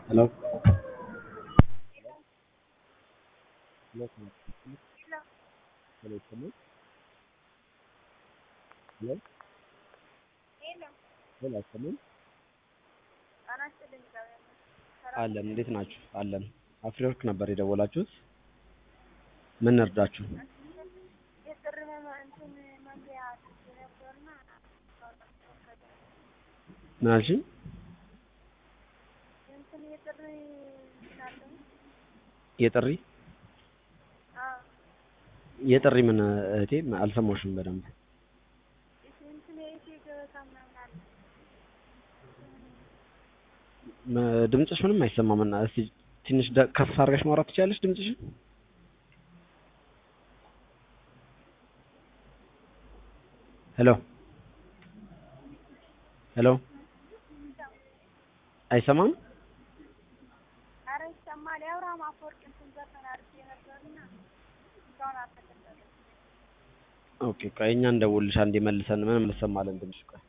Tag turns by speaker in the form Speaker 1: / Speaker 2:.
Speaker 1: Hello? Hello, can I speak to you? Hello, come in. Hello? Hello, come in. አለን እንዴት ናችሁ? አለን አፍሪወርክ ነበር የደወላችሁት? ምን እርዳችሁ? ምን አልሽኝ? የጥሪ የጥሪ ምን እህቴ አልሰማሁሽም በደንብ። ም- ድምፅሽ ምንም አይሰማም እና እስቲ ትንሽ ደ- ከፍ አድርገሽ ማውራት ትችያለሽ ድምፅሽን? ሄሎ ሄሎ አይሰማም?
Speaker 2: ኧረ ይሰማል። የአብርሃም አፈወርቅ እንትን ዘፈን አድርጌ ነበርና እስካሁን አልተከፈተም።
Speaker 1: ኦኬ ቆይ እኛ እንደውልሽ አንዴ መልሰን ምንም ልሰማለን ድምፅሽ ቆይ